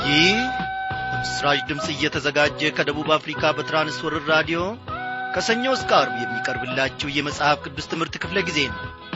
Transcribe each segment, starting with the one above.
ይህ በምስራች ድምፅ እየተዘጋጀ ከደቡብ አፍሪካ በትራንስወርር ራዲዮ ከሰኞ እስከ አርብ የሚቀርብላችሁ የመጽሐፍ ቅዱስ ትምህርት ክፍለ ጊዜ ነው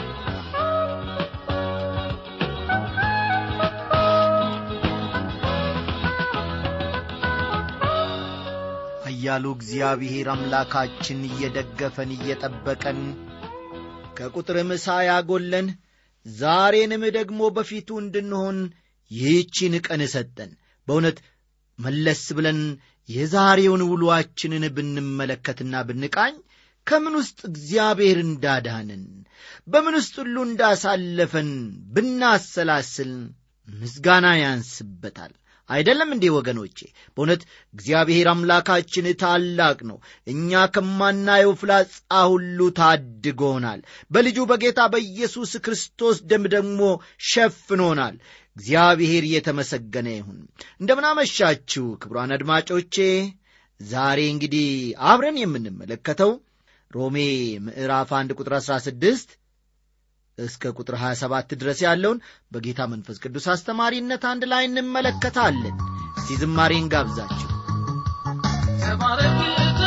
ኃያሉ እግዚአብሔር አምላካችን እየደገፈን እየጠበቀን ከቁጥርም ሳያጐለን ዛሬንም ደግሞ በፊቱ እንድንሆን ይህቺን ቀን ሰጠን በእውነት መለስ ብለን የዛሬውን ውሎአችንን ብንመለከትና ብንቃኝ ከምን ውስጥ እግዚአብሔር እንዳዳንን በምን ውስጥ ሁሉ እንዳሳለፈን ብናሰላስል ምስጋና ያንስበታል አይደለም እንዴ ወገኖቼ በእውነት እግዚአብሔር አምላካችን ታላቅ ነው እኛ ከማናየው ፍላጻ ሁሉ ታድጎናል በልጁ በጌታ በኢየሱስ ክርስቶስ ደም ደግሞ ሸፍኖናል እግዚአብሔር እየተመሰገነ ይሁን እንደምናመሻችሁ ክብሯን አድማጮቼ ዛሬ እንግዲህ አብረን የምንመለከተው ሮሜ ምዕራፍ 1 ቁጥር 16 እስከ ቁጥር 27 ድረስ ያለውን በጌታ መንፈስ ቅዱስ አስተማሪነት አንድ ላይ እንመለከታለን እስቲ ዝማሬን ጋብዛችሁ ተባረክ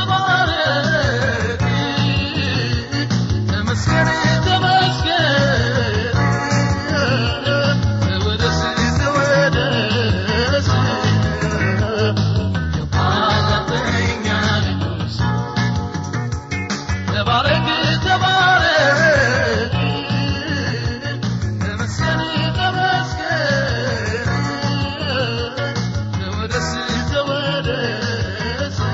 ተባረክ ተመስገን ተመስገን ተወደስ ተወደስ የባለጠኛ ንጉሥ ተባረክ ተባረክ ተመስገን ተመስገን ተወደስ ተወደስ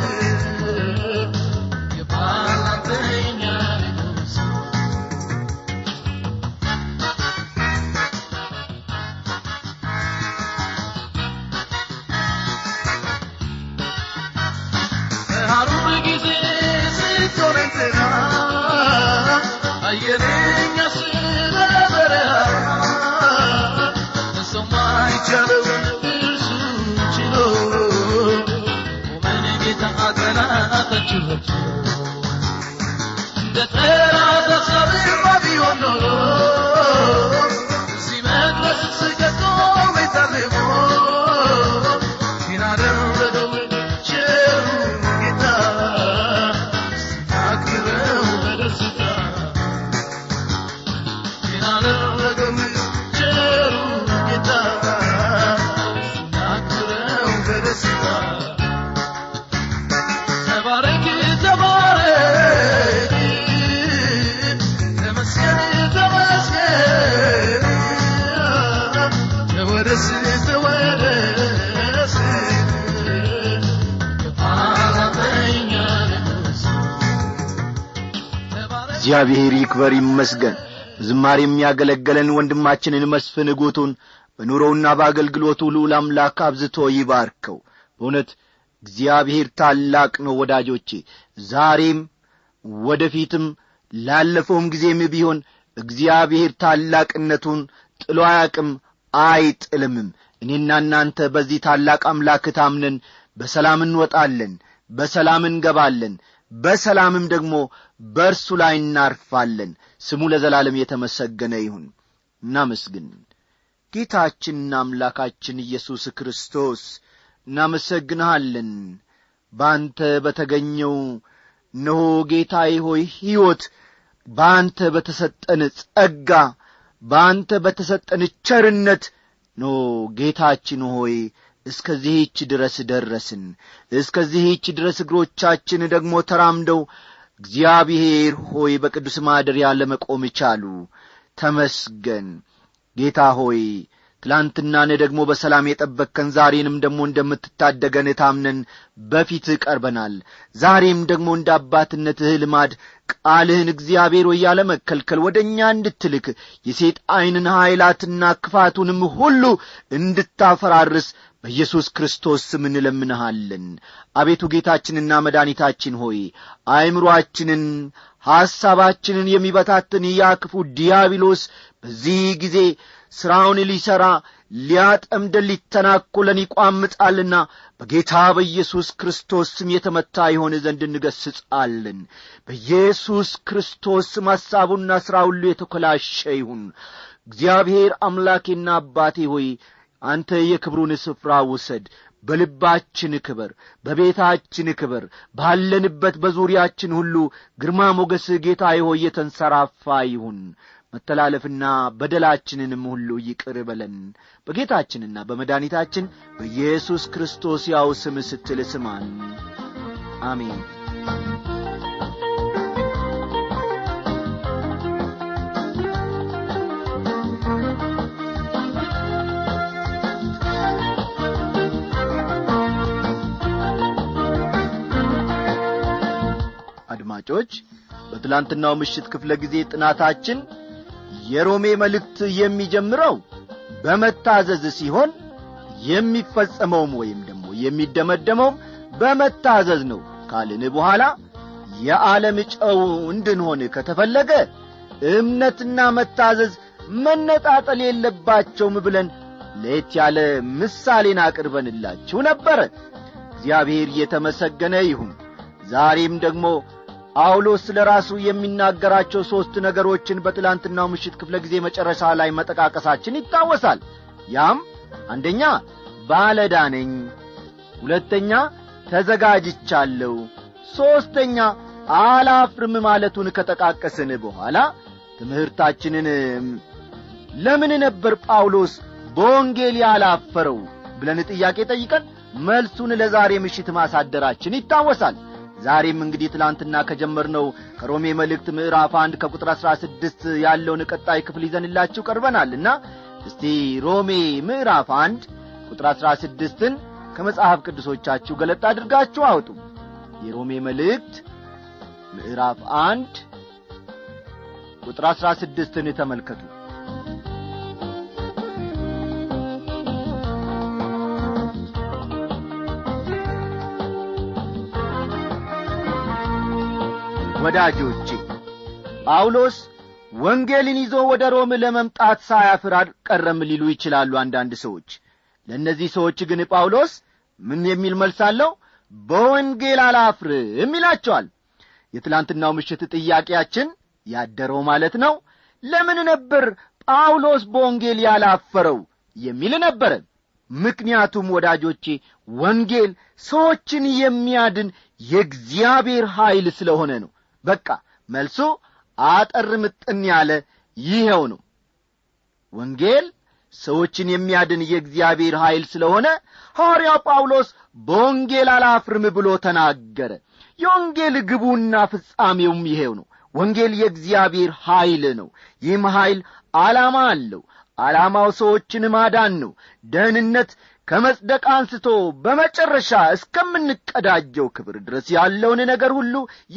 የባለጠኛ ንጉሥ በሐሩር ጊዜ ስትሆን እንትና አየረኛ ስለ በረሃ ሰው ማይቻለውን እርሱ ችሎ ቆመን ጌታ ጠላታችሁት እንደ ጠላት ሐሳብማ ቢሆን ኖሮ እዚህ መድረስ ስገቶ ቤታልሞ ግን አደረገው ቸሩ ጌታ አክብረው በደስታ ግን አደረገው ቸሩ ጌታ አክብረው በደስታ ተባረክ ተባረክ ተመስገን ተመስገን ተወደስ ተወደስ የባለጠኛ ንጉሥ ተባረክ እግዚአብሔር ይክበር ይመስገን ዝማሬ የሚያገለገለን ወንድማችንን መስፍን ጉቱን በኑሮውና በአገልግሎቱ ልዑል አምላክ አብዝቶ ይባርከው በእውነት እግዚአብሔር ታላቅ ነው ወዳጆቼ ዛሬም ወደፊትም ላለፈውም ጊዜም ቢሆን እግዚአብሔር ታላቅነቱን ጥሎ አያቅም አይጥልምም እኔና እናንተ በዚህ ታላቅ አምላክ ታምነን በሰላም እንወጣለን በሰላም እንገባለን በሰላምም ደግሞ በእርሱ ላይ እናርፋለን ስሙ ለዘላለም የተመሰገነ ይሁን እናመስግን ጌታችንና አምላካችን ኢየሱስ ክርስቶስ እናመሰግንሃለን በአንተ በተገኘው እነሆ ጌታዬ ሆይ ሕይወት በአንተ በተሰጠን ጸጋ በአንተ በተሰጠን ቸርነት ኖ ጌታችን ሆይ እስከዚህች ድረስ ደረስን እስከዚህች ድረስ እግሮቻችን ደግሞ ተራምደው እግዚአብሔር ሆይ በቅዱስ ማደሪያ ለመቆም ቻሉ ተመስገን ጌታ ሆይ ትላንትናን ደግሞ በሰላም የጠበቅከን ዛሬንም ደግሞ እንደምትታደገን ታምነን በፊት ቀርበናል ዛሬም ደግሞ እንደ አባትነትህ ልማድ ቃልህን እግዚአብሔር ሆይ ያለመከልከል ወደ እኛ እንድትልክ የሴጣይንን ኀይላትና ክፋቱንም ሁሉ እንድታፈራርስ በኢየሱስ ክርስቶስ ስም እንለምንሃለን አቤቱ ጌታችንና መድኃኒታችን ሆይ አእምሮአችንን ሐሳባችንን የሚበታትን ያ ክፉ ዲያብሎስ በዚህ ጊዜ ሥራውን ሊሠራ ሊያጠምደን ሊተናኰለን ይቋምጣልና በጌታ በኢየሱስ ክርስቶስ ስም የተመታ የሆነ ዘንድ እንገስጻለን በኢየሱስ ክርስቶስ ስም ሐሳቡና ሥራ ሁሉ የተኮላሸ ይሁን እግዚአብሔር አምላኬና አባቴ ሆይ አንተ የክብሩን ስፍራ ውሰድ በልባችን ክበር በቤታችን ክበር ባለንበት በዙሪያችን ሁሉ ግርማ ሞገስ ጌታ ሆይ የተንሰራፋ ይሁን መተላለፍና በደላችንንም ሁሉ ይቅር በለን በጌታችንና በመድኃኒታችን በኢየሱስ ክርስቶስ ያው ስም ስትል ስማን አሜን አድማጮች በትላንትናው ምሽት ክፍለ ጊዜ ጥናታችን የሮሜ መልእክት የሚጀምረው በመታዘዝ ሲሆን የሚፈጸመውም ወይም ደግሞ የሚደመደመውም በመታዘዝ ነው ካልን በኋላ የዓለም ጨው እንድንሆን ከተፈለገ እምነትና መታዘዝ መነጣጠል የለባቸውም ብለን ለየት ያለ ምሳሌን አቅርበንላችሁ ነበረ እግዚአብሔር የተመሰገነ ይሁን ዛሬም ደግሞ ጳውሎስ ስለ ራሱ የሚናገራቸው ሦስት ነገሮችን በትላንትናው ምሽት ክፍለ ጊዜ መጨረሻ ላይ መጠቃቀሳችን ይታወሳል ያም አንደኛ ባለዳ ነኝ ሁለተኛ ተዘጋጅቻለሁ ሦስተኛ አላፍርም ማለቱን ከጠቃቀስን በኋላ ትምህርታችንን ለምን ነበር ጳውሎስ በወንጌል ያላፈረው ብለን ጥያቄ ጠይቀን መልሱን ለዛሬ ምሽት ማሳደራችን ይታወሳል ዛሬም እንግዲህ ትላንትና ከጀመርነው ከሮሜ መልእክት ምዕራፍ አንድ ከቁጥር አሥራ ስድስት ያለውን ቀጣይ ክፍል ይዘንላችሁ ቀርበናልና እስቲ ሮሜ ምዕራፍ አንድ ቁጥር አሥራ ስድስትን ከመጽሐፍ ቅዱሶቻችሁ ገለጥ አድርጋችሁ አውጡ የሮሜ መልእክት ምዕራፍ አንድ ቁጥር አሥራ ስድስትን ተመልከቱ ወዳጆቼ ጳውሎስ ወንጌልን ይዞ ወደ ሮም ለመምጣት ሳያፍር አልቀረም ሊሉ ይችላሉ አንዳንድ ሰዎች ለእነዚህ ሰዎች ግን ጳውሎስ ምን የሚል መልስ አለው በወንጌል አላፍርም ይላቸዋል የትላንትናው ምሽት ጥያቄያችን ያደረው ማለት ነው ለምን ነበር ጳውሎስ በወንጌል ያላፈረው የሚል ነበረ ምክንያቱም ወዳጆቼ ወንጌል ሰዎችን የሚያድን የእግዚአብሔር ኀይል ስለሆነ ነው በቃ መልሱ አጠር ምጥን ያለ ይኸው ነው ወንጌል ሰዎችን የሚያድን የእግዚአብሔር ኀይል ስለሆነ ሐዋርያው ጳውሎስ በወንጌል አላፍርም ብሎ ተናገረ የወንጌል ግቡና ፍጻሜውም ይሄው ነው ወንጌል የእግዚአብሔር ኀይል ነው ይህም ኀይል ዓላማ አለው ዓላማው ሰዎችን ማዳን ነው ደህንነት ከመጽደቅ አንስቶ በመጨረሻ እስከምንቀዳጀው ክብር ድረስ ያለውን ነገር ሁሉ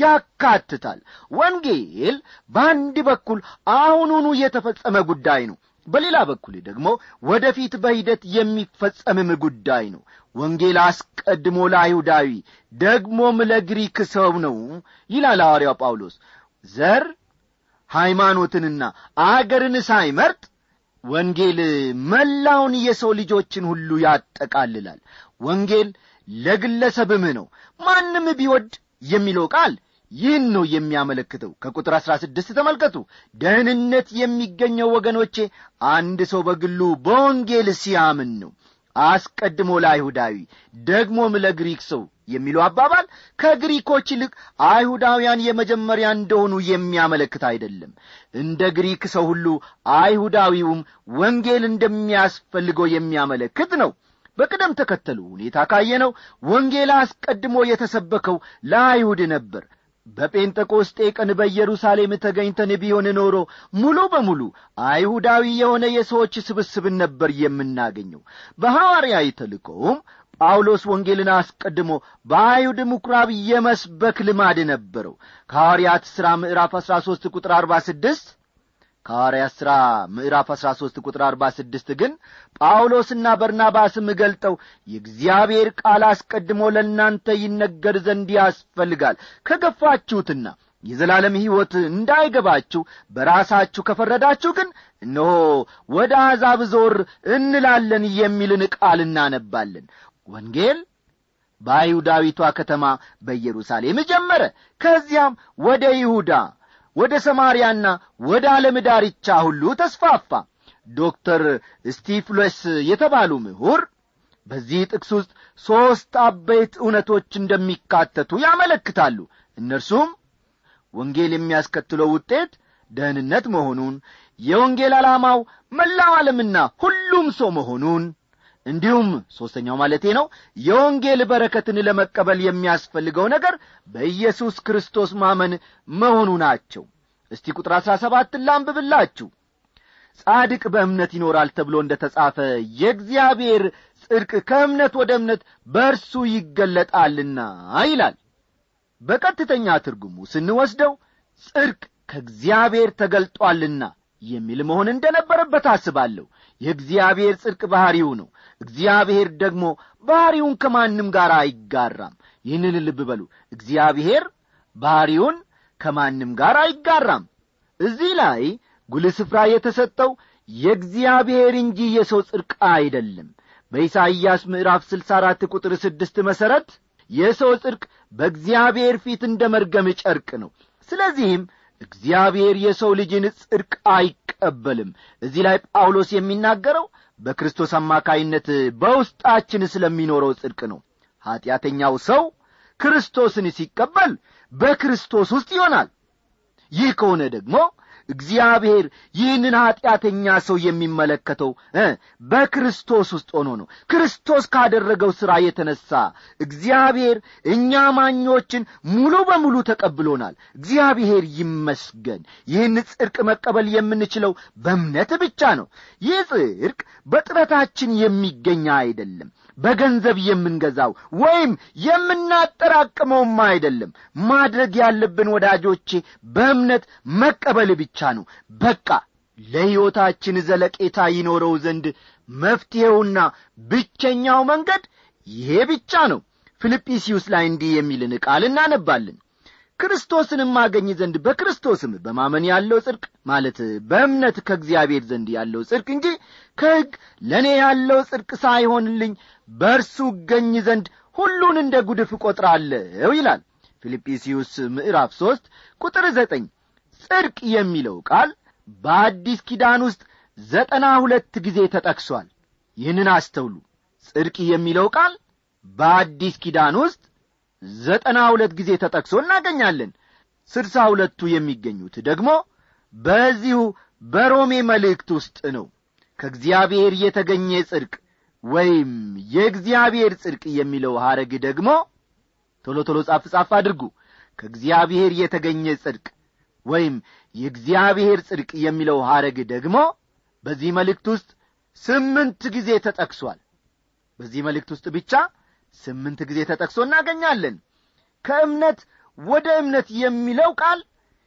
ያካትታል ወንጌል በአንድ በኩል አሁኑኑ የተፈጸመ ጉዳይ ነው በሌላ በኩል ደግሞ ወደፊት በሂደት የሚፈጸምም ጉዳይ ነው ወንጌል አስቀድሞ ለአይሁዳዊ ደግሞም ለግሪክ ሰው ነው ይላል ሐዋርያው ጳውሎስ ዘር ሃይማኖትንና አገርን ሳይመርጥ ወንጌል መላውን የሰው ልጆችን ሁሉ ያጠቃልላል ወንጌል ለግለሰብም ነው ማንም ቢወድ የሚለው ቃል ይህን ነው የሚያመለክተው ከቁጥር አሥራ ስድስት ተመልከቱ ደህንነት የሚገኘው ወገኖቼ አንድ ሰው በግሉ በወንጌል ሲያምን ነው አስቀድሞ ለአይሁዳዊ ደግሞም ለግሪክ ሰው የሚለው አባባል ከግሪኮች ይልቅ አይሁዳውያን የመጀመሪያ እንደሆኑ የሚያመለክት አይደለም እንደ ግሪክ ሰው ሁሉ አይሁዳዊውም ወንጌል እንደሚያስፈልገው የሚያመለክት ነው በቅደም ተከተሉ ሁኔታ ካየነው ወንጌል አስቀድሞ የተሰበከው ለአይሁድ ነበር በጴንጠቆስጤ ቀን በኢየሩሳሌም ተገኝተን ቢሆን ኖሮ ሙሉ በሙሉ አይሁዳዊ የሆነ የሰዎች ስብስብን ነበር የምናገኘው በሐዋርያዊ ተልኮውም ጳውሎስ ወንጌልን አስቀድሞ በአይሁድ ምኵራብ የመስበክ ልማድ ነበረው ከሐዋርያት ሥራ ምዕራፍ አሥራ ሦስት ቁጥር አርባ ስድስት ከሐዋርያት ሥራ ምዕራፍ አሥራ ሦስት ቁጥር አርባ ስድስት ግን ጳውሎስና በርናባስም ገልጠው የእግዚአብሔር ቃል አስቀድሞ ለእናንተ ይነገር ዘንድ ያስፈልጋል ከገፋችሁትና የዘላለም ሕይወት እንዳይገባችሁ በራሳችሁ ከፈረዳችሁ ግን እነሆ ወደ አሕዛብ ዞር እንላለን የሚልን ቃል እናነባለን ወንጌል በአይሁዳዊቷ ከተማ በኢየሩሳሌም ጀመረ ከዚያም ወደ ይሁዳ ወደ ሰማርያና ወደ ዓለም ዳርቻ ሁሉ ተስፋፋ ዶክተር ስቲፍለስ የተባሉ ምሁር በዚህ ጥቅስ ውስጥ ሦስት አበይት እውነቶች እንደሚካተቱ ያመለክታሉ እነርሱም ወንጌል የሚያስከትለው ውጤት ደህንነት መሆኑን የወንጌል ዓላማው መላው ዓለምና ሁሉም ሰው መሆኑን እንዲሁም ሦስተኛው ማለቴ ነው የወንጌል በረከትን ለመቀበል የሚያስፈልገው ነገር በኢየሱስ ክርስቶስ ማመን መሆኑ ናቸው እስቲ ቁጥር አሥራ ሰባትን ላንብብላችሁ ጻድቅ በእምነት ይኖራል ተብሎ እንደ ተጻፈ የእግዚአብሔር ጽድቅ ከእምነት ወደ እምነት በእርሱ ይገለጣልና ይላል በቀጥተኛ ትርጉሙ ስንወስደው ጽድቅ ከእግዚአብሔር ተገልጧልና የሚል መሆን እንደነበረበት አስባለሁ የእግዚአብሔር ጽድቅ ባሕሪው ነው እግዚአብሔር ደግሞ ባሕሪውን ከማንም ጋር አይጋራም ይህንን ልብ በሉ እግዚአብሔር ባሕሪውን ከማንም ጋር አይጋራም እዚህ ላይ ጉልህ ስፍራ የተሰጠው የእግዚአብሔር እንጂ የሰው ጽድቅ አይደለም በኢሳይያስ ምዕራፍ ስልሳ አራት ቁጥር ስድስት መሠረት የሰው ጽድቅ በእግዚአብሔር ፊት እንደ መርገም ጨርቅ ነው ስለዚህም እግዚአብሔር የሰው ልጅን ጽድቅ አይቀበልም እዚህ ላይ ጳውሎስ የሚናገረው በክርስቶስ አማካይነት በውስጣችን ስለሚኖረው ጽድቅ ነው ኀጢአተኛው ሰው ክርስቶስን ሲቀበል በክርስቶስ ውስጥ ይሆናል ይህ ከሆነ ደግሞ እግዚአብሔር ይህንን ኀጢአተኛ ሰው የሚመለከተው እ በክርስቶስ ውስጥ ሆኖ ነው ክርስቶስ ካደረገው ሥራ የተነሣ እግዚአብሔር እኛ ማኞችን ሙሉ በሙሉ ተቀብሎናል እግዚአብሔር ይመስገን ይህን ጽድቅ መቀበል የምንችለው በእምነት ብቻ ነው ይህ ጽድቅ በጥረታችን የሚገኝ አይደለም በገንዘብ የምንገዛው ወይም የምናጠራቅመውም አይደለም ማድረግ ያለብን ወዳጆቼ በእምነት መቀበል ብቻ ነው በቃ ለሕይወታችን ዘለቄታ ይኖረው ዘንድ መፍትሔውና ብቸኛው መንገድ ይሄ ብቻ ነው ፊልጵስዩስ ላይ እንዲህ የሚልን ቃል እናነባለን ክርስቶስንም ማገኝ ዘንድ በክርስቶስም በማመን ያለው ጽድቅ ማለት በእምነት ከእግዚአብሔር ዘንድ ያለው ጽድቅ እንጂ ከሕግ ለእኔ ያለው ጽድቅ ሳይሆንልኝ በእርሱ እገኝ ዘንድ ሁሉን እንደ ጉድፍ እቈጥራለሁ ይላል ፊልጵስዩስ ምዕራፍ ሦስት ቁጥር ዘጠኝ ጽድቅ የሚለው ቃል በአዲስ ኪዳን ውስጥ ዘጠና ሁለት ጊዜ ተጠቅሷል ይህንን አስተውሉ ጽድቅ የሚለው ቃል በአዲስ ኪዳን ውስጥ ዘጠና ሁለት ጊዜ ተጠቅሶ እናገኛለን ስድሳ ሁለቱ የሚገኙት ደግሞ በዚሁ በሮሜ መልእክት ውስጥ ነው ከእግዚአብሔር የተገኘ ጽድቅ ወይም የእግዚአብሔር ጽድቅ የሚለው ሐረግ ደግሞ ቶሎ ቶሎ ጻፍ ጻፍ አድርጉ ከእግዚአብሔር የተገኘ ጽድቅ ወይም የእግዚአብሔር ጽድቅ የሚለው ሐረግ ደግሞ በዚህ መልእክት ውስጥ ስምንት ጊዜ ተጠቅሷል በዚህ መልእክት ውስጥ ብቻ ስምንት ጊዜ ተጠቅሶ እናገኛለን ከእምነት ወደ እምነት የሚለው ቃል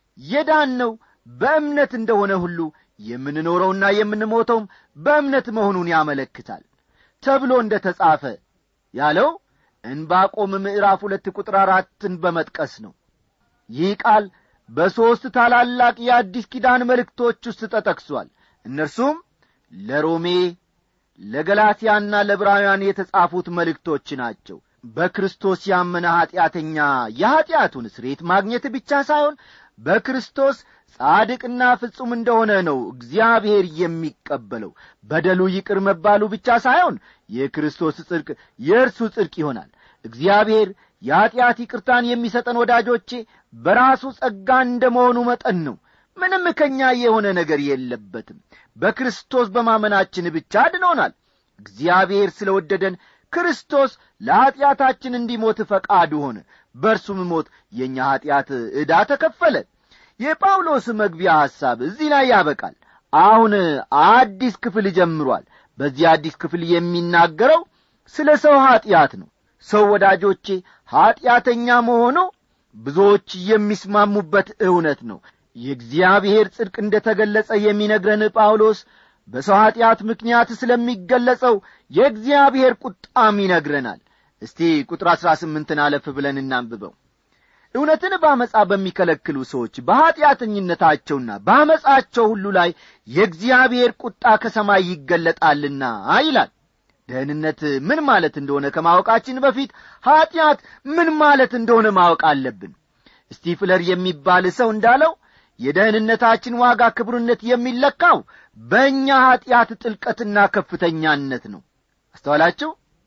የዳነው በእምነት እንደሆነ ሁሉ የምንኖረውና የምንሞተውም በእምነት መሆኑን ያመለክታል ተብሎ እንደ ተጻፈ ያለው እንባቆም ምዕራፍ ሁለት ቁጥር አራትን በመጥቀስ ነው ይህ ቃል በሦስት ታላላቅ የአዲስ ኪዳን መልእክቶች ውስጥ ተጠቅሷል እነርሱም ለሮሜ ለገላትያና ለዕብራውያን የተጻፉት መልእክቶች ናቸው በክርስቶስ ያመነ ኀጢአተኛ የኀጢአቱን ስሬት ማግኘት ብቻ ሳይሆን በክርስቶስ ጻድቅና ፍጹም እንደሆነ ነው እግዚአብሔር የሚቀበለው በደሉ ይቅር መባሉ ብቻ ሳይሆን የክርስቶስ ጽድቅ የእርሱ ጽድቅ ይሆናል እግዚአብሔር የኀጢአት ይቅርታን የሚሰጠን ወዳጆቼ በራሱ ጸጋ እንደ መሆኑ መጠን ነው ምንም ከኛ የሆነ ነገር የለበትም በክርስቶስ በማመናችን ብቻ አድኖናል እግዚአብሔር ስለ ወደደን ክርስቶስ ለኀጢአታችን እንዲሞት ፈቃዱ ሆነ በእርሱም ሞት የእኛ ኀጢአት ዕዳ ተከፈለ የጳውሎስ መግቢያ ሐሳብ እዚህ ላይ ያበቃል አሁን አዲስ ክፍል ጀምሯል በዚህ አዲስ ክፍል የሚናገረው ስለ ሰው ኀጢአት ነው ሰው ወዳጆቼ ኀጢአተኛ መሆኑ ብዙዎች የሚስማሙበት እውነት ነው የእግዚአብሔር ጽድቅ እንደ ተገለጸ የሚነግረን ጳውሎስ በሰው ኀጢአት ምክንያት ስለሚገለጸው የእግዚአብሔር ቁጣም ይነግረናል እስቲ ቁጥር አሥራ ስምንትን አለፍ ብለን እናንብበው እውነትን በአመፃ በሚከለክሉ ሰዎች በኀጢአተኝነታቸውና በአመፃቸው ሁሉ ላይ የእግዚአብሔር ቁጣ ከሰማይ ይገለጣልና ይላል ደህንነት ምን ማለት እንደሆነ ከማወቃችን በፊት ኀጢአት ምን ማለት እንደሆነ ማወቅ አለብን ስቲፍለር የሚባል ሰው እንዳለው የደህንነታችን ዋጋ ክቡርነት የሚለካው በእኛ ኀጢአት ጥልቀትና ከፍተኛነት ነው አስተዋላችሁ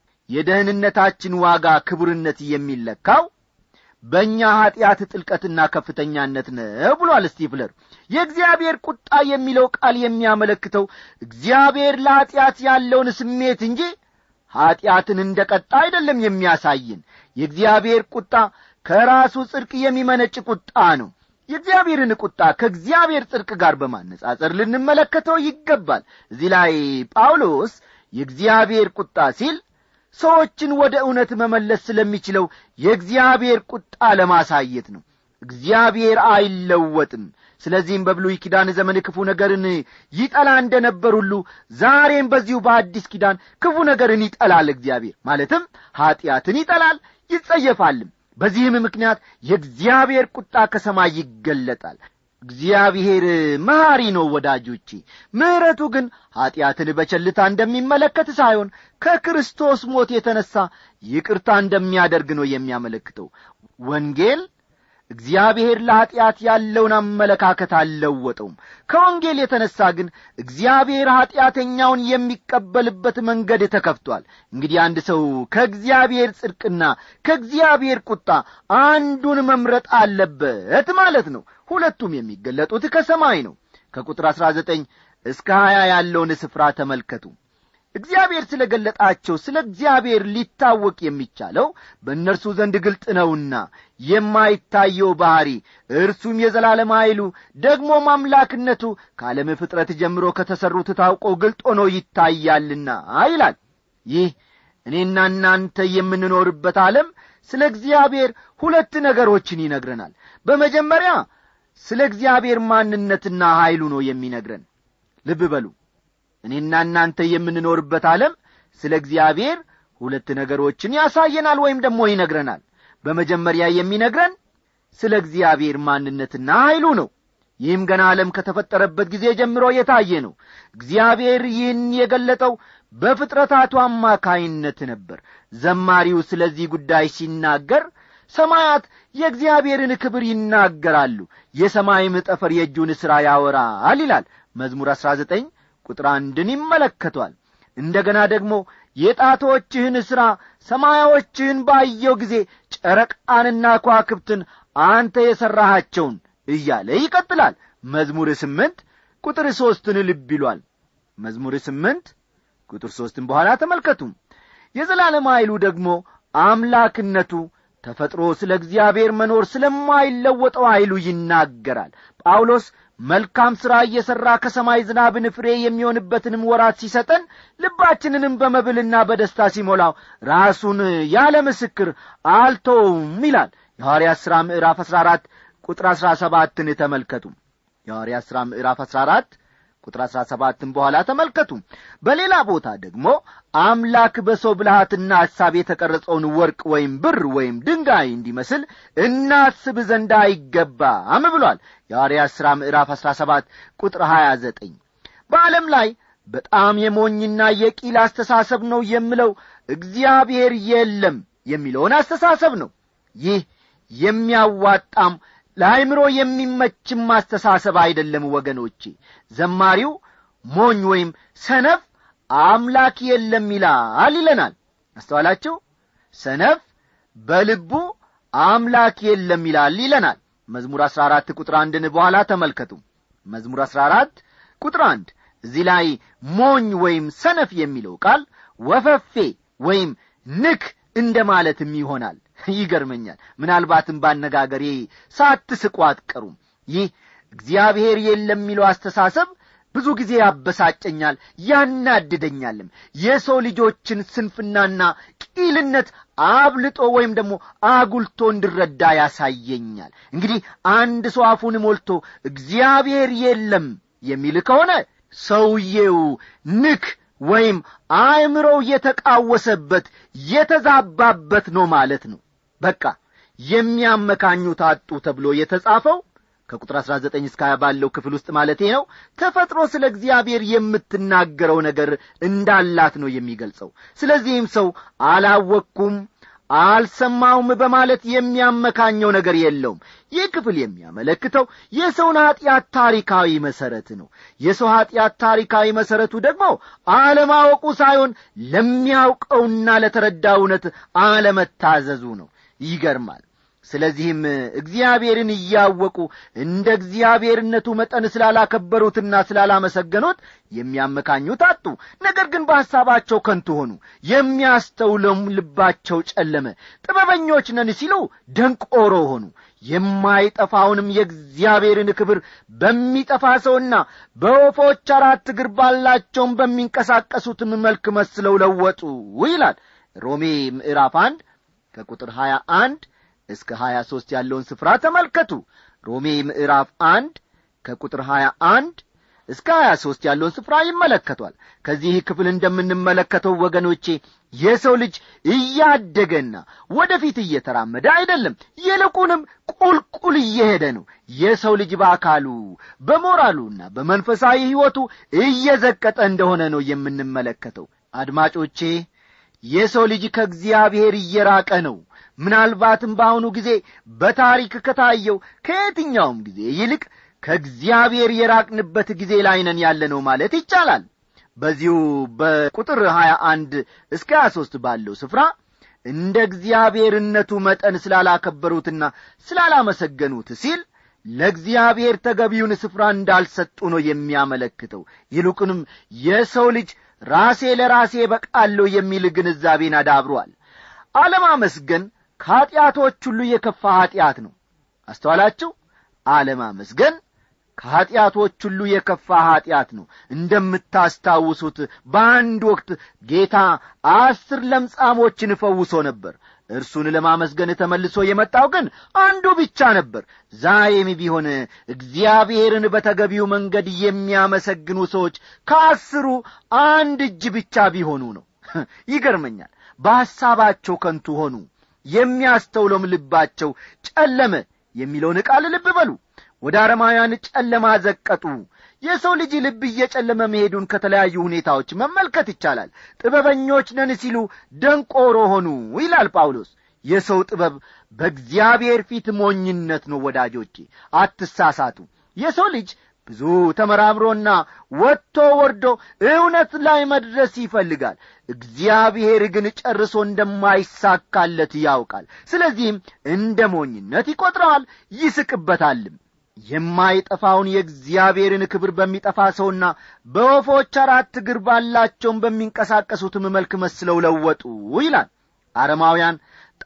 የደህንነታችን ዋጋ ክቡርነት የሚለካው በእኛ ኀጢአት ጥልቀትና ከፍተኛነት ነው ብሏል ስቲፍለር የእግዚአብሔር ቁጣ የሚለው ቃል የሚያመለክተው እግዚአብሔር ለኀጢአት ያለውን ስሜት እንጂ ኀጢአትን እንደ ቀጣ አይደለም የሚያሳይን የእግዚአብሔር ቁጣ ከራሱ ጽድቅ የሚመነጭ ቁጣ ነው የእግዚአብሔርን ቁጣ ከእግዚአብሔር ጽድቅ ጋር በማነጻጸር ልንመለከተው ይገባል እዚህ ላይ ጳውሎስ የእግዚአብሔር ቁጣ ሲል ሰዎችን ወደ እውነት መመለስ ስለሚችለው የእግዚአብሔር ቁጣ ለማሳየት ነው እግዚአብሔር አይለወጥም ስለዚህም በብሉይ ኪዳን ዘመን ክፉ ነገርን ይጠላ እንደ ነበር ሁሉ ዛሬም በዚሁ በአዲስ ኪዳን ክፉ ነገርን ይጠላል እግዚአብሔር ማለትም ኀጢአትን ይጠላል ይጸየፋልም በዚህም ምክንያት የእግዚአብሔር ቁጣ ከሰማይ ይገለጣል እግዚአብሔር መሐሪ ነው ወዳጆቼ ምሕረቱ ግን ኀጢአትን በቸልታ እንደሚመለከት ሳይሆን ከክርስቶስ ሞት የተነሣ ይቅርታ እንደሚያደርግ ነው የሚያመለክተው ወንጌል እግዚአብሔር ለኀጢአት ያለውን አመለካከት አልለወጠውም ከወንጌል የተነሣ ግን እግዚአብሔር ኀጢአተኛውን የሚቀበልበት መንገድ ተከፍቷል እንግዲህ አንድ ሰው ከእግዚአብሔር ጽድቅና ከእግዚአብሔር ቁጣ አንዱን መምረጥ አለበት ማለት ነው ሁለቱም የሚገለጡት ከሰማይ ነው ከቁጥር አሥራ ዘጠኝ እስከ ሀያ ያለውን ስፍራ ተመልከቱ እግዚአብሔር ስለ ገለጣቸው ስለ እግዚአብሔር ሊታወቅ የሚቻለው በእነርሱ ዘንድ ግልጥ ነውና የማይታየው ባሕሪ እርሱም የዘላለም ኃይሉ ደግሞም አምላክነቱ ከዓለም ፍጥረት ጀምሮ ከተሠሩት ታውቆ ግልጥ ሆኖ ይታያልና ይላል ይህ እኔና እናንተ የምንኖርበት ዓለም ስለ እግዚአብሔር ሁለት ነገሮችን ይነግረናል በመጀመሪያ ስለ እግዚአብሔር ማንነትና ኀይሉ ነው የሚነግረን ልብ በሉ እኔና እናንተ የምንኖርበት ዓለም ስለ እግዚአብሔር ሁለት ነገሮችን ያሳየናል ወይም ደግሞ ይነግረናል በመጀመሪያ የሚነግረን ስለ እግዚአብሔር ማንነትና ኀይሉ ነው ይህም ገና ዓለም ከተፈጠረበት ጊዜ ጀምሮ የታየ ነው እግዚአብሔር ይህን የገለጠው በፍጥረታቱ አማካይነት ነበር ዘማሪው ስለዚህ ጉዳይ ሲናገር ሰማያት የእግዚአብሔርን ክብር ይናገራሉ የሰማይም ጠፈር የእጁን ሥራ ያወራል ይላል መዝሙር አሥራ ዘጠኝ ቁጥር አንድን ይመለከቷል እንደ ገና ደግሞ የጣቶችህን ሥራ ሰማያዎችህን ባየው ጊዜ ጨረቃንና ኳክብትን አንተ የሠራሃቸውን እያለ ይቀጥላል መዝሙር ስምንት ቁጥር ሦስትን ልብ ይሏል መዝሙር ስምንት ቁጥር ሦስትን በኋላ ተመልከቱ የዘላለም ኃይሉ ደግሞ አምላክነቱ ተፈጥሮ ስለ እግዚአብሔር መኖር ስለማይለወጠው ኃይሉ ይናገራል ጳውሎስ መልካም ሥራ እየሠራ ከሰማይ ዝናብን ፍሬ የሚሆንበትንም ወራት ሲሰጠን ልባችንንም በመብልና በደስታ ሲሞላው ራሱን ያለ ምስክር አልተውም ይላል የሐዋርያት ሥራ ምዕራፍ አሥራ አራት ቁጥር አሥራ ሰባትን ተመልከቱ የሐዋርያት ሥራ ምዕራፍ አሥራ አራት ቁጥር አሥራ ሰባትን በኋላ ተመልከቱ በሌላ ቦታ ደግሞ አምላክ በሰው ብልሃትና ሐሳብ የተቀረጸውን ወርቅ ወይም ብር ወይም ድንጋይ እንዲመስል እናስብ ዘንድ አይገባም ብሏል የሐዋርያት ሥራ ምዕራፍ አሥራ ሰባት ቁጥር ሀያ ዘጠኝ በዓለም ላይ በጣም የሞኝና የቂል አስተሳሰብ ነው የምለው እግዚአብሔር የለም የሚለውን አስተሳሰብ ነው ይህ የሚያዋጣም ለአይምሮ የሚመችም አስተሳሰብ አይደለም ወገኖቼ ዘማሪው ሞኝ ወይም ሰነፍ አምላክ የለም ይላል ይለናል አስተዋላችሁ ሰነፍ በልቡ አምላክ የለም ይላል ይለናል መዝሙር አሥራ አራት ቁጥር አንድን በኋላ ተመልከቱ መዝሙር አሥራ አራት ቁጥር አንድ እዚህ ላይ ሞኝ ወይም ሰነፍ የሚለው ቃል ወፈፌ ወይም ንክ እንደ ማለትም ይሆናል ይገርመኛል ምናልባትም ባነጋገሬ ሳትስቁ አትቀሩም ይህ እግዚአብሔር የለም የሚለው አስተሳሰብ ብዙ ጊዜ ያበሳጨኛል ያናድደኛልም የሰው ልጆችን ስንፍናና ቂልነት አብልጦ ወይም ደግሞ አጉልቶ እንድረዳ ያሳየኛል እንግዲህ አንድ ሰው አፉን ሞልቶ እግዚአብሔር የለም የሚል ከሆነ ሰውዬው ንክ ወይም አእምሮው የተቃወሰበት የተዛባበት ነው ማለት ነው በቃ የሚያመካኙት አጡ ተብሎ የተጻፈው ከቁጥር አሥራ ዘጠኝ እስከ ሀያ ባለው ክፍል ውስጥ ማለቴ ነው ተፈጥሮ ስለ እግዚአብሔር የምትናገረው ነገር እንዳላት ነው የሚገልጸው ስለዚህም ሰው አላወቅኩም አልሰማውም በማለት የሚያመካኘው ነገር የለውም ይህ ክፍል የሚያመለክተው የሰውን ኀጢአት ታሪካዊ መሠረት ነው የሰው ኀጢአት ታሪካዊ መሠረቱ ደግሞ አለማወቁ ሳይሆን ለሚያውቀውና ለተረዳ እውነት አለመታዘዙ ነው ይገርማል ስለዚህም እግዚአብሔርን እያወቁ እንደ እግዚአብሔርነቱ መጠን ስላላከበሩትና ስላላመሰገኑት የሚያመካኙት አጡ ነገር ግን በሐሳባቸው ከንቱ ሆኑ የሚያስተውለውም ልባቸው ጨለመ ጥበበኞች ነን ሲሉ ደንቆሮ ሆኑ የማይጠፋውንም የእግዚአብሔርን ክብር በሚጠፋ ሰውና በወፎች አራት እግር ባላቸውም በሚንቀሳቀሱትም መልክ መስለው ለወጡ ይላል ሮሜ ምዕራፍ አንድ ከቁጥር ሀያ አንድ እስከ ሀያ ሦስት ያለውን ስፍራ ተመልከቱ ሮሜ ምዕራፍ አንድ ከቁጥር ሀያ አንድ እስከ ሀያ ሦስት ያለውን ስፍራ ይመለከቷል ከዚህ ክፍል እንደምንመለከተው ወገኖቼ የሰው ልጅ እያደገና ወደፊት እየተራመደ አይደለም ይልቁንም ቁልቁል እየሄደ ነው የሰው ልጅ በአካሉ በሞራሉና በመንፈሳዊ ሕይወቱ እየዘቀጠ እንደሆነ ነው የምንመለከተው አድማጮቼ የሰው ልጅ ከእግዚአብሔር እየራቀ ነው ምናልባትም በአሁኑ ጊዜ በታሪክ ከታየው ከየትኛውም ጊዜ ይልቅ ከእግዚአብሔር የራቅንበት ጊዜ ላይ ነን ያለ ነው ማለት ይቻላል በዚሁ በቁጥር ሀያ አንድ እስከ ሀያ ሦስት ባለው ስፍራ እንደ እግዚአብሔርነቱ መጠን ስላላከበሩትና ስላላመሰገኑት ሲል ለእግዚአብሔር ተገቢውን ስፍራ እንዳልሰጡ ነው የሚያመለክተው ይልቁንም የሰው ልጅ ራሴ ለራሴ በቃለሁ የሚል ግንዛቤን አዳብሯል አለማመስገን ከኀጢአቶች ሁሉ የከፋ ኀጢአት ነው አስተዋላችሁ አለማመስገን ከኀጢአቶች ሁሉ የከፋ ኀጢአት ነው እንደምታስታውሱት በአንድ ወቅት ጌታ አስር ለምጻሞችን ፈውሶ ነበር እርሱን ለማመስገን ተመልሶ የመጣው ግን አንዱ ብቻ ነበር ዛሬም ቢሆን እግዚአብሔርን በተገቢው መንገድ የሚያመሰግኑ ሰዎች ከአስሩ አንድ እጅ ብቻ ቢሆኑ ነው ይገርመኛል በሐሳባቸው ከንቱ ሆኑ የሚያስተውለውም ልባቸው ጨለመ የሚለውን ቃል ልብ በሉ ወደ አረማውያን ጨለማ ዘቀጡ የሰው ልጅ ልብ እየጨለመ መሄዱን ከተለያዩ ሁኔታዎች መመልከት ይቻላል ጥበበኞች ነን ሲሉ ደንቆሮ ሆኑ ይላል ጳውሎስ የሰው ጥበብ በእግዚአብሔር ፊት ሞኝነት ነው ወዳጆቼ አትሳሳቱ የሰው ልጅ ብዙ ተመራምሮና ወጥቶ ወርዶ እውነት ላይ መድረስ ይፈልጋል እግዚአብሔር ግን ጨርሶ እንደማይሳካለት ያውቃል ስለዚህም እንደ ሞኝነት ይቈጥረዋል ይስቅበታልም የማይጠፋውን የእግዚአብሔርን ክብር በሚጠፋ ሰውና በወፎች አራት እግር ባላቸውን በሚንቀሳቀሱትም መልክ መስለው ለወጡ ይላል አረማውያን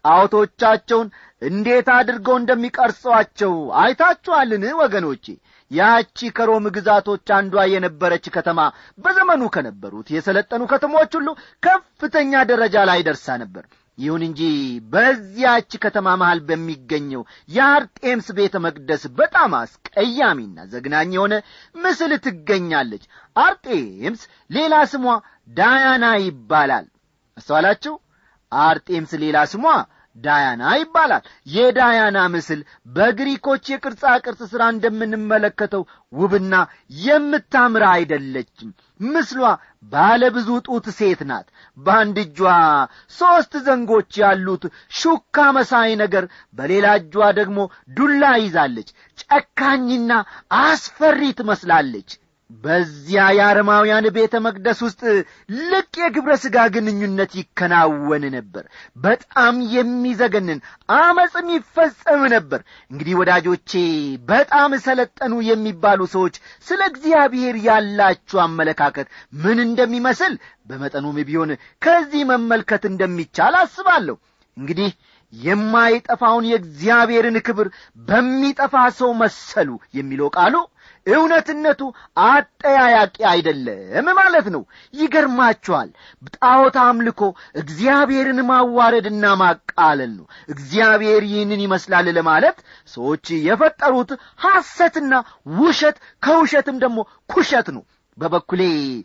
ጣዖቶቻቸውን እንዴት አድርገው እንደሚቀርጸዋቸው አይታችኋልን ወገኖቼ ያቺ ከሮም ግዛቶች አንዷ የነበረች ከተማ በዘመኑ ከነበሩት የሰለጠኑ ከተሞች ሁሉ ከፍተኛ ደረጃ ላይ ደርሳ ነበር ይሁን እንጂ በዚያች ከተማ መሃል በሚገኘው የአርጤምስ ቤተ መቅደስ በጣም አስቀያሚና ዘግናኝ የሆነ ምስል ትገኛለች አርጤምስ ሌላ ስሟ ዳያና ይባላል አስተዋላችሁ አርጤምስ ሌላ ስሟ ዳያና ይባላል የዳያና ምስል በግሪኮች የቅርጻ ቅርጽ ሥራ እንደምንመለከተው ውብና የምታምር አይደለችም ምስሏ ባለ ብዙ ጡት ሴት ናት በአንድ እጇ ሦስት ዘንጎች ያሉት ሹካ መሳይ ነገር በሌላ እጇ ደግሞ ዱላ ይዛለች ጨካኝና አስፈሪ ትመስላለች በዚያ የአረማውያን ቤተ መቅደስ ውስጥ ልቅ የግብረ ሥጋ ግንኙነት ይከናወን ነበር በጣም የሚዘገንን አመፅም ይፈጸም ነበር እንግዲህ ወዳጆቼ በጣም ሰለጠኑ የሚባሉ ሰዎች ስለ እግዚአብሔር ያላችሁ አመለካከት ምን እንደሚመስል በመጠኑም ቢሆን ከዚህ መመልከት እንደሚቻል አስባለሁ እንግዲህ የማይጠፋውን የእግዚአብሔርን ክብር በሚጠፋ ሰው መሰሉ የሚለው ቃሉ እውነትነቱ አጠያያቂ አይደለም ማለት ነው ይገርማችኋል ጣዖት አምልኮ እግዚአብሔርን ማዋረድና ማቃለል ነው እግዚአብሔር ይህንን ይመስላል ለማለት ሰዎች የፈጠሩት ሐሰትና ውሸት ከውሸትም ደግሞ ኩሸት ነው በበኩሌ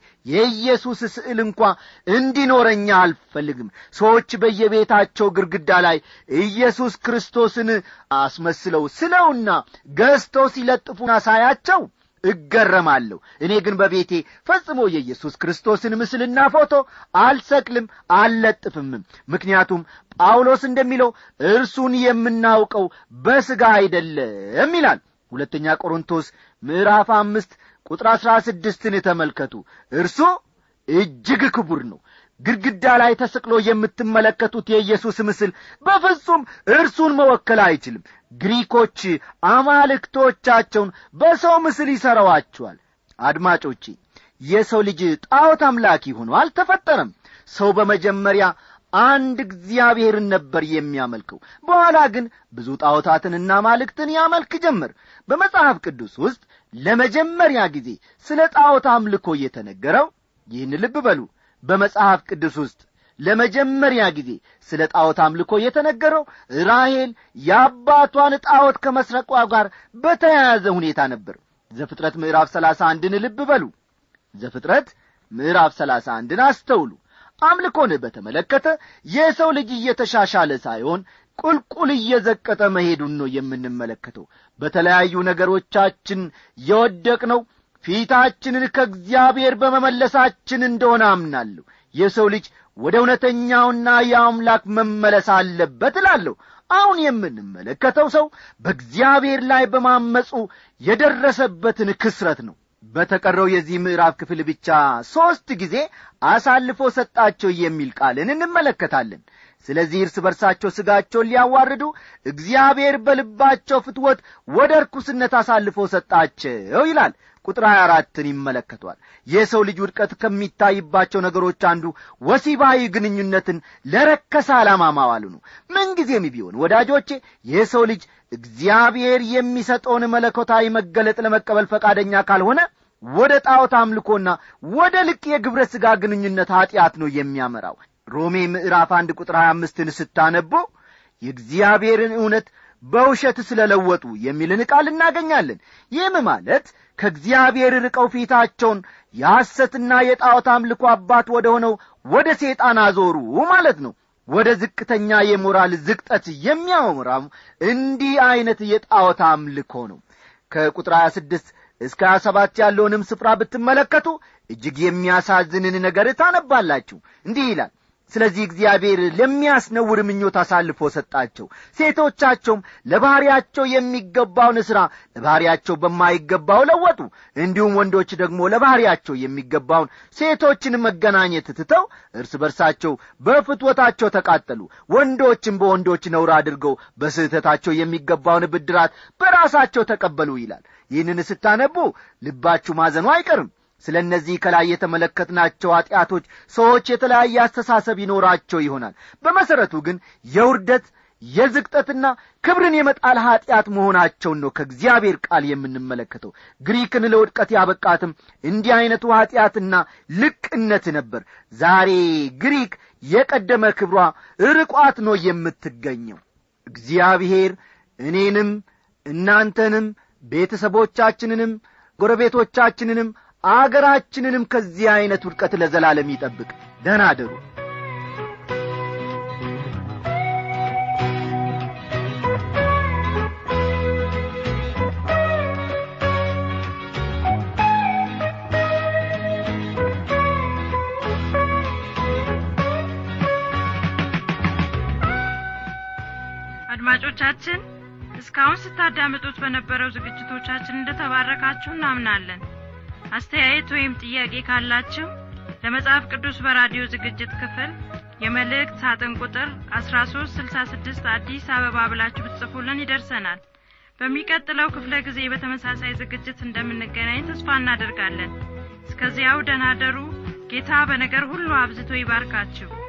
የኢየሱስ ስዕል እንኳ እንዲኖረኛ አልፈልግም ሰዎች በየቤታቸው ግርግዳ ላይ ኢየሱስ ክርስቶስን አስመስለው ስለውና ገዝተው ሲለጥፉና ሳያቸው እገረማለሁ እኔ ግን በቤቴ ፈጽሞ የኢየሱስ ክርስቶስን ምስልና ፎቶ አልሰቅልም አልለጥፍምም ምክንያቱም ጳውሎስ እንደሚለው እርሱን የምናውቀው በሥጋ አይደለም ይላል ሁለተኛ ቆሮንቶስ ምዕራፍ አምስት ቁጥር አሥራ ስድስትን ተመልከቱ እርሱ እጅግ ክቡር ነው ግድግዳ ላይ ተሰቅሎ የምትመለከቱት የኢየሱስ ምስል በፍጹም እርሱን መወከል አይችልም ግሪኮች አማልክቶቻቸውን በሰው ምስል ይሠረዋቸዋል አድማጮቼ የሰው ልጅ ጣዖት አምላኪ ሆኖ አልተፈጠረም ሰው በመጀመሪያ አንድ እግዚአብሔርን ነበር የሚያመልከው በኋላ ግን ብዙ ጣዖታትንና ማልክትን ያመልክ ጀመር በመጽሐፍ ቅዱስ ውስጥ ለመጀመሪያ ጊዜ ስለ ጣዖት አምልኮ የተነገረው ይህን ልብ በሉ በመጽሐፍ ቅዱስ ውስጥ ለመጀመሪያ ጊዜ ስለ ጣዖት አምልኮ የተነገረው ራሔል የአባቷን ጣዖት ከመስረቋ ጋር በተያያዘ ሁኔታ ነበር ዘፍጥረት ምዕራፍ ሰላሳ አንድን ልብ በሉ ዘፍጥረት ምዕራፍ ሰላሳ አንድን አስተውሉ አምልኮን በተመለከተ የሰው ልጅ እየተሻሻለ ሳይሆን ቁልቁል እየዘቀጠ መሄዱን ነው የምንመለከተው በተለያዩ ነገሮቻችን የወደቅነው ፊታችንን ከእግዚአብሔር በመመለሳችን እንደሆነ አምናለሁ የሰው ልጅ ወደ እውነተኛውና የአምላክ መመለስ አለበት እላለሁ አሁን የምንመለከተው ሰው በእግዚአብሔር ላይ በማመፁ የደረሰበትን ክስረት ነው በተቀረው የዚህ ምዕራፍ ክፍል ብቻ ሦስት ጊዜ አሳልፎ ሰጣቸው የሚል ቃልን እንመለከታለን ስለዚህ እርስ በርሳቸው ሥጋቸውን ሊያዋርዱ እግዚአብሔር በልባቸው ፍትወት ወደ ርኩስነት አሳልፎ ሰጣቸው ይላል ቁጥር 24ን ይመለከቷል የሰው ልጅ ውድቀት ከሚታይባቸው ነገሮች አንዱ ወሲባዊ ግንኙነትን ለረከሰ ዓላማ ማዋሉ ነው ምንጊዜም ቢሆን ወዳጆቼ የሰው ልጅ እግዚአብሔር የሚሰጠውን መለኮታዊ መገለጥ ለመቀበል ፈቃደኛ ካልሆነ ወደ ጣዖት አምልኮና ወደ ልቅ የግብረ ሥጋ ግንኙነት ኀጢአት ነው የሚያመራው ሮሜ ምዕራፍ አንድ ቁጥር ሀያ አምስትን ስታነቡ የእግዚአብሔርን እውነት በውሸት ስለ ለወጡ የሚልን ቃል እናገኛለን ይህም ማለት ከእግዚአብሔር ርቀው ፊታቸውን የሐሰትና የጣዖት አምልኮ አባት ወደ ሆነው ወደ ሴጣን አዞሩ ማለት ነው ወደ ዝቅተኛ የሞራል ዝቅጠት የሚያመራው እንዲህ ዐይነት የጣዖት አምልኮ ነው ከቁጥር 26 እስከ 27 ያለውንም ስፍራ ብትመለከቱ እጅግ የሚያሳዝንን ነገር ታነባላችሁ እንዲህ ይላል ስለዚህ እግዚአብሔር ለሚያስነውር ምኞት አሳልፎ ሰጣቸው ሴቶቻቸውም ለባሕርያቸው የሚገባውን ሥራ ለባሕርያቸው በማይገባው ለወጡ እንዲሁም ወንዶች ደግሞ ለባሕርያቸው የሚገባውን ሴቶችን መገናኘት ትተው እርስ በርሳቸው በፍትወታቸው ተቃጠሉ ወንዶችም በወንዶች ነውር አድርገው በስህተታቸው የሚገባውን ብድራት በራሳቸው ተቀበሉ ይላል ይህንን ስታነቡ ልባችሁ ማዘኑ አይቀርም ስለ እነዚህ ከላይ የተመለከትናቸው ኀጢአቶች ሰዎች የተለያየ አስተሳሰብ ይኖራቸው ይሆናል በመሠረቱ ግን የውርደት የዝቅጠትና ክብርን የመጣል ኀጢአት መሆናቸውን ነው ከእግዚአብሔር ቃል የምንመለከተው ግሪክን ለውድቀት ያበቃትም እንዲህ ዐይነቱ ኀጢአትና ልቅነት ነበር ዛሬ ግሪክ የቀደመ ክብሯ ርቋት ነው የምትገኘው እግዚአብሔር እኔንም እናንተንም ቤተሰቦቻችንንም ጎረቤቶቻችንንም አገራችንንም ከዚህ ዐይነት ውድቀት ለዘላለም ይጠብቅ ደህና አደሩ አድማጮቻችን እስካሁን ስታዳምጡት በነበረው ዝግጅቶቻችን እንደተባረካችሁ እናምናለን አስተያየት ወይም ጥያቄ ካላችሁ ለመጽሐፍ ቅዱስ በራዲዮ ዝግጅት ክፍል የመልእክት ሳጥን ቁጥር 1366 አዲስ አበባ ብላችሁ ብትጽፉልን ይደርሰናል በሚቀጥለው ክፍለ ጊዜ በተመሳሳይ ዝግጅት እንደምንገናኝ ተስፋ እናደርጋለን እስከዚያው ደናደሩ ጌታ በነገር ሁሉ አብዝቶ ይባርካችሁ